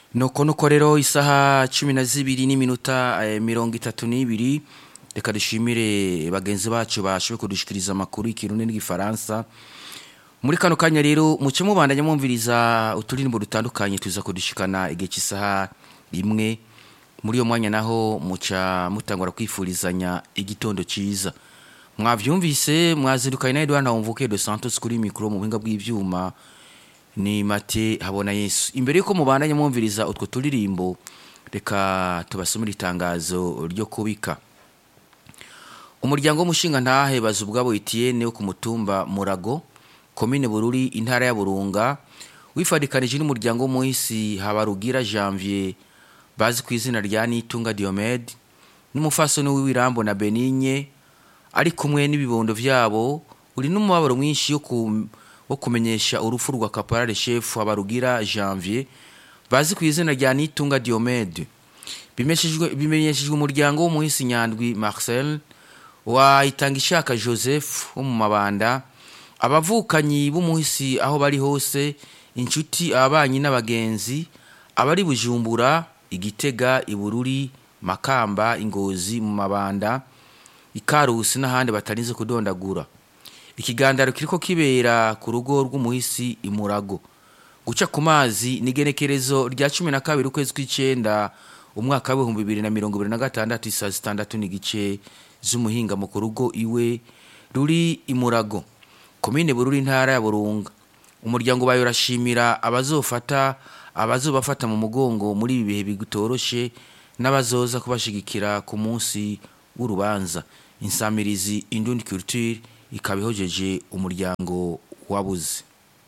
nuko nuko rero isaha cumi na zibiri n'iminota eh, mirongo itatu n'ibiri reka dushimire bagenzi bacu bashoboye kudushikiriza amakuru y'ikirundi n'igifaransa muri kano kanya rero muce mubandanya mwumviriza uturirimbo dutandukanye tuza kudushikana igihe cy'isaha imwe muri iyo mwanya naho muca mutangura kwifurizanya igitondo cyiza mwavyumvise mwazirukanye na Edouard Ntawumvuke de Santos kuri mikro mu buhinga bw'ivyuma ni mate habona Yesu imbere yuko mubandanya mwumviriza utwo turirimbo reka tubasomere itangazo ryo kubika umuryango w'umushinga ntahe bazubwabo Etienne wo ku mutumba Murago komine Bururi intara ya Burunga wifadikanije n'umuryango w'umuhisi Habarugira Janvier bazi ku izina rya Nitunga Diomed n'umufasoni w'iwirambo na Benigne ari kumwe n'ibibondo vyabo uri n'umubabaro mwinshi yo ku wo kumenyesha urupfu rwa Caporal Chef Habarugira Janvier bazi ku izina rya Nitunga Diomed bimeshejwe bimenyeshejwe umuryango w'umuhisi Nyandwi Marcel wayitanga ishaka Joseph wo mu mabanda abavukanyi b'umuhisi aho bari hose inshuti ababanyi n'abagenzi abari bujumbura igitega ibururi makamba ingozi mu mabanda ikarusi n'ahandi batarinze kudondagura ikigandaro kiriko kibera ku rugo rw'umuhisi imurago guca ku mazi n'igenekerezo rya cumi na kabiri ukwezi kw'icenda umwaka w'ibihumbi bibiri na mirongo ibiri na gatandatu isaa zitandatu n'igice z'umuhinga mu ku rugo iwe ruri imurago komine bururi intara ya burunga umuryango bayo urashimira abazofata abazobafata mu mugongo muri ibi bihe bitoroshe n'abazoza kubashigikira ku munsi w'urubanza insamirizi indundi culture ikaba ihojeje umuryango wabuze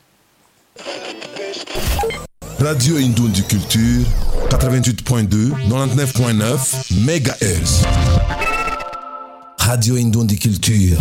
Radio Indundi Culture 88.2 99.9 MHz Radio Indundi Culture